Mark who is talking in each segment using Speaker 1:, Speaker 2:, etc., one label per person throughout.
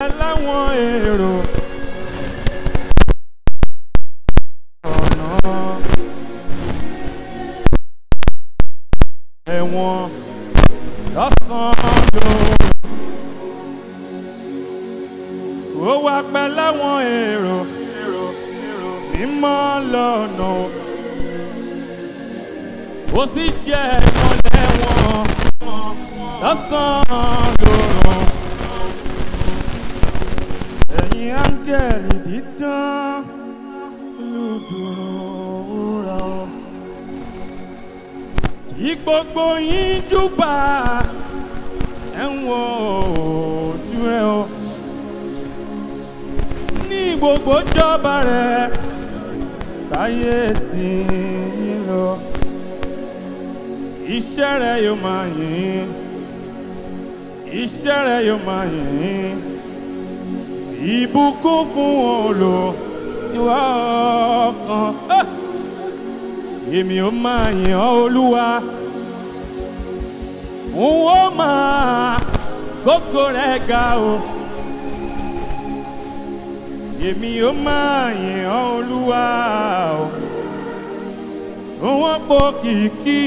Speaker 1: láwọn èrò. ọ̀nà ẹ̀wọ̀n lọ́sàn-án lòun. ó wá pẹ́ láwọn èrò mímọ́ lọ́nà ó sì jẹ́ ìmọ̀lẹ̀ wọn lọ́sàn-án lòrùn. ẹ̀yin áńgẹ̀lì dídán lùdùrúra o. kí gbogbo yín júbà ẹ̀wọ̀n ojú ẹ̀ o ní gbogbo jọba rẹ̀ láyé tí yín lọ. Iṣẹ́ rẹ̀ yóò máa yìn, iṣẹ́ rẹ̀ yóò máa yìn. Ìbùkún fún olò ìwà ọkàn. Ah! Èmi ò máa yìn ọ́ Olúwa. Òun ó máa gbogbo rẹ̀ ga o. Èmi ò máa yìn ọ́ Olúwa o. Òun pò kìkì.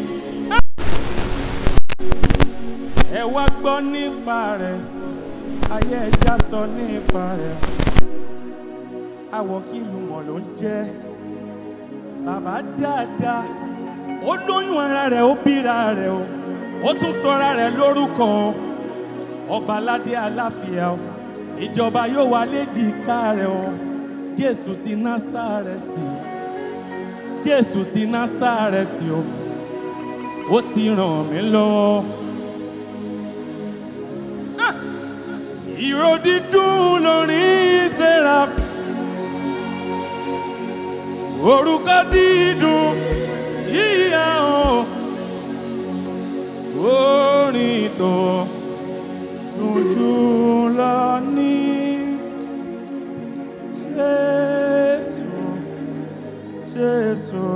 Speaker 1: Ẹ wá gbọ́ nípa rẹ̀, ayé ẹja sọ nípa rẹ̀. Àwọ̀ kí lùmọ̀ ló ń jẹ́. Bàbá dáadáa, ó lóyún ara rẹ̀, ó bíra rẹ̀ o. Ó tún sọra rẹ̀ lórúkọ ọba aládé aláfíà o ìjọba yóò wá léjìká rẹ̀ o jésù ti násàrẹ́tì jésù ti násàrẹ́tì o ó ti ràn mí lọ́wọ́. Ah! ìró dídùn lórí sẹ́ra orúkọ dídùn yíyá o orin tó dùnjú lọ ní Jésù Jésù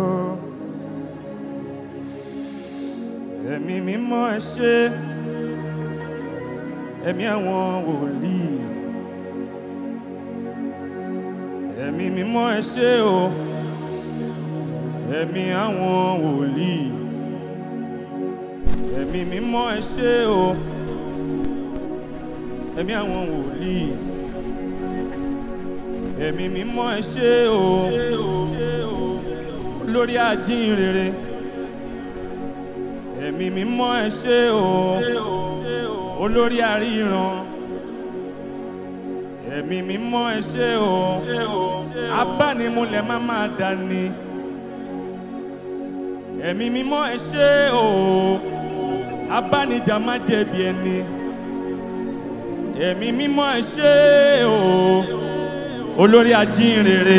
Speaker 1: ẹ̀mí mímọ́ ẹ ṣé ẹ̀mí àwọn wòlíì ẹ̀mí mímọ́ ẹ ṣé o ẹ̀mí àwọn wòlíì ẹ̀mí mímọ́ ẹ ṣé o ẹ̀mí àwọn wòlíì ẹ̀mí mímọ́ ẹ ṣé o olórí ajínrere ẹ̀mí mímọ́ ẹ ṣé o olórí àríran ẹ̀mí mímọ́ ẹ ṣé o abánimúlẹ̀ má máa dání ẹ̀mí mímọ́ ẹ ṣé o abánijà má jẹ̀bi ẹni ẹ̀mí mímọ́ ẹ ṣé o olórí ajínrere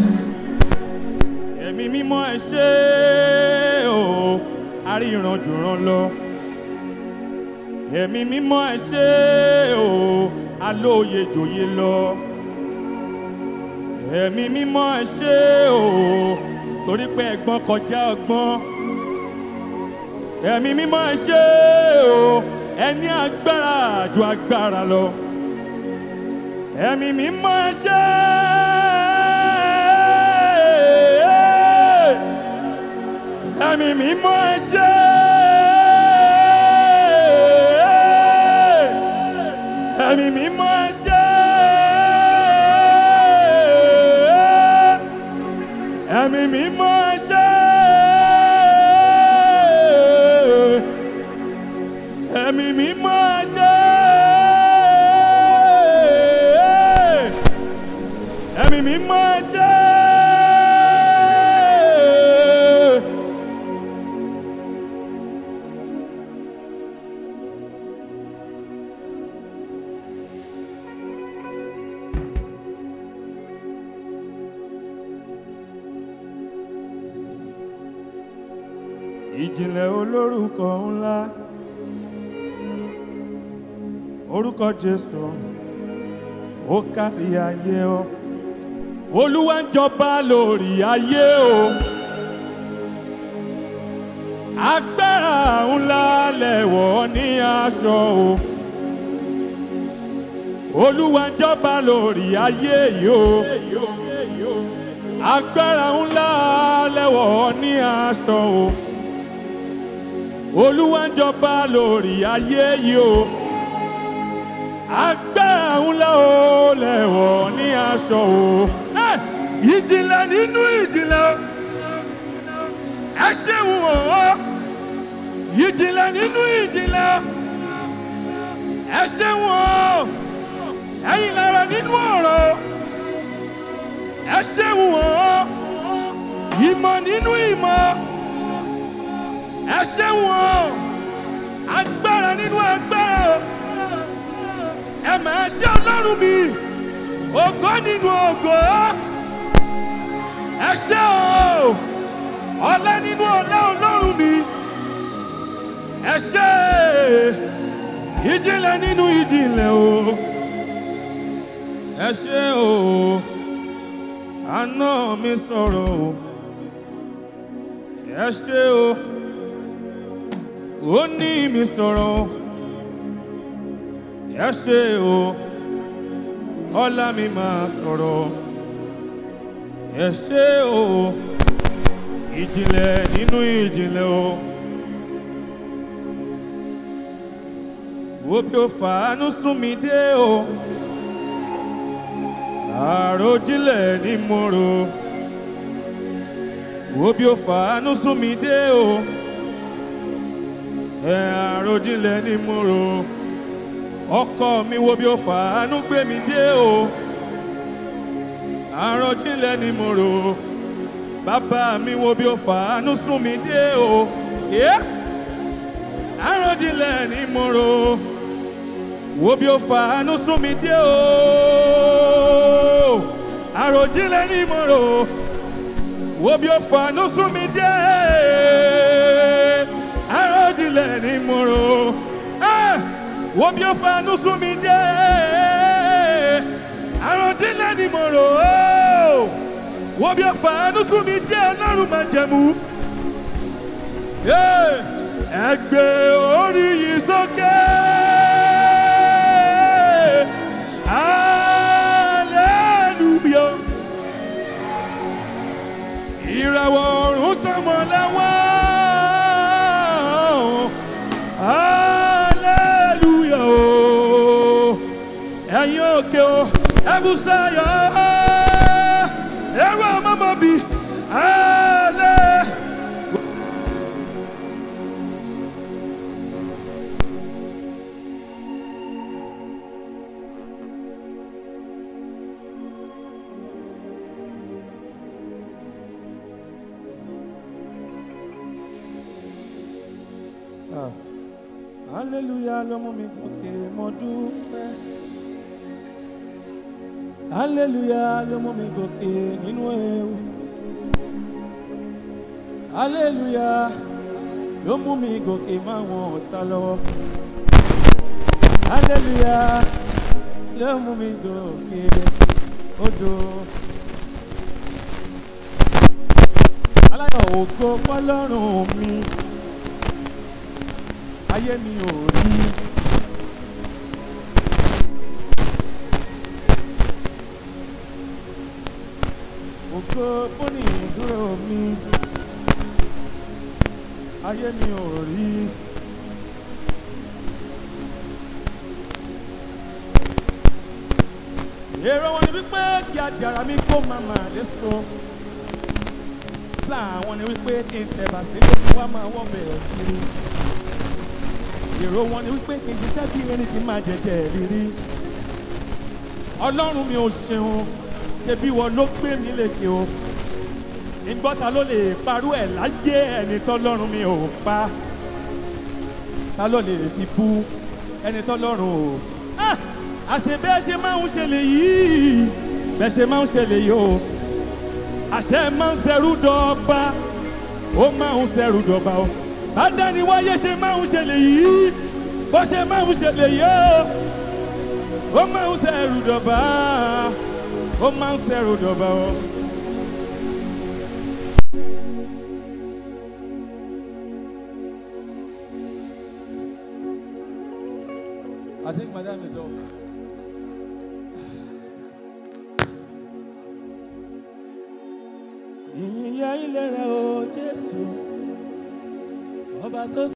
Speaker 1: ẹ̀mí mímọ́ ẹ ṣé o aríran jùrán lọ ẹ̀mí mímọ́ ẹ ṣé o alóye jòyè lọ ẹ̀mí mímọ́ ẹ ṣé o torí pé ẹ̀gbọ́n kọjá ọgbọ́n ẹ̀mí mímọ́ ẹ ṣé o ẹni agbára ju agbára lọ ẹ̀mí mímọ́ ẹ ṣé ẹ̀mí mímọ́ ẹ ṣé ẹ̀mí mímọ́ ẹ ṣé ẹ̀mí mímọ́ ẹ ṣé ẹ̀mí mímọ́ ẹ ṣé ẹ̀mí mímọ́ ẹ ṣé. ìjìnlẹ̀ olórúkọ ńlá orúkọ jésù ó kárí ayé o olúwa ń jọba lórí ayé o agbára ńlá lẹ̀wọ̀ ní aṣọ o olúwa ń jọba lórí ayé yìí o agbára ńlá lẹ́wọ̀ ní aṣọ o olúwa ń jọba lórí ayé yìí o agbára ńlá o lẹ́wọ̀ ní aṣọ o Eh, ìjìnlẹ̀ nínú ìjìnlẹ̀ ẹ ṣeun o ìjìnlẹ̀ nínú ìjìnlẹ̀ ẹ ṣeun o ẹ̀yin lára nínú ọ̀rọ̀ ẹ ṣeun o ìmọ̀ nínú ìmọ̀ ẹ ṣeun o agbára nínú agbára o ẹ máa ṣe ọlọ́run mi ògo nínú ògo ẹ ṣe o ọlá nínú ọlá ọlọ́run mi ẹ ṣe ìjìnlẹ̀ nínú ìjìnlẹ̀ o ẹ ṣe o àná mi sọ̀rọ̀ o ẹ ṣe o ó ní mi sọ̀rọ̀ o ẹ ṣe o ọlá mi máa sọ̀rọ̀ ẹ ṣe o ìjìnlẹ̀ nínú ìjìnlẹ̀ o. wo bí o fàánú sún mi dé o àròjinlẹ̀ ni mo rò wo bí o fàánú sún mi dé o ẹ àròjinlẹ̀ ni mo rò ọkọ mi wo bí o fàánú gbé mi dé o àròjinlẹ̀ ni mo rò bàbá mi wo bí o fàánú sún mi dé o. Yeah àròjinlẹ̀ ni mo rò wo bí o fàánú sún mi dé o àròjinlẹ̀ ni mo rò wo bí o fàánú sún mi dé àròjinlẹ̀ ni mo rò Ah! wo bí o fàánú sún mi dé àròjinlẹ̀ ni mo rò wo bí o fàánú sún mi dé ọlọ́run máa jẹ̀mú. Yeah ẹ gbé orí yìí sókè. Hallelujah. Ìràwọ̀ ọ̀run tọmọ láwá. Hallelujah. Ẹ̀yin òkè o, ẹ̀bùn sáyọ̀. Ẹ̀rọ ọmọ bí. Hallelujah. Ah. Hallelujah ló mú mi gòkè mo dúpẹ́. Hallelujah ló mú mi gòkè nínú ewu. Hallelujah ló mú mi gòkè máwọn ọ̀tá lọ́wọ́. Hallelujah ló mú mi gòkè odò. Aláyọ̀ ògo fọlọ́run mi ayé mi ò rí. Ògo fúnni ìdúró mi, ayé mi ò rí. Èrò wọn ni wípé kí àjàrà mi kó máa máa lé so. Plan wọn ni wípé kí n tẹ̀bà sílé kí wọ́n máa wọ́ bẹ̀rẹ̀ kiri èrò wọn ni wípé kì í ṣiṣẹ́ bí ẹni kì í máa jẹjẹ rírí ọlọ́run mi ò ṣeun ṣe bí wọn ló gbé mi lékè o ìgbọ́ta ló lè parú ẹ̀ láyé ẹni tọ́lọ́run mi ò pa ta ló lè fi bú ẹni tọ́lọ́run ò Ah! àṣẹ bẹ́ẹ̀ ṣe máa ń ṣe lè yìí bẹ́ẹ̀ ṣe máa ń ṣe lè yìí o àṣẹ máa ń ṣẹrú dọ́gba ó máa ń ṣẹrú dọ́gba o adáni wáyé ṣe máa ń ṣẹlẹ̀ yìí bó ṣe máa ń ṣẹlẹ̀ yìí ó máa ń ṣẹrù dọ̀bà ó máa ń ṣẹrù dọ̀bà o. I think madam is up. ìyìn yẹ ilé rẹ o jésù ọba tó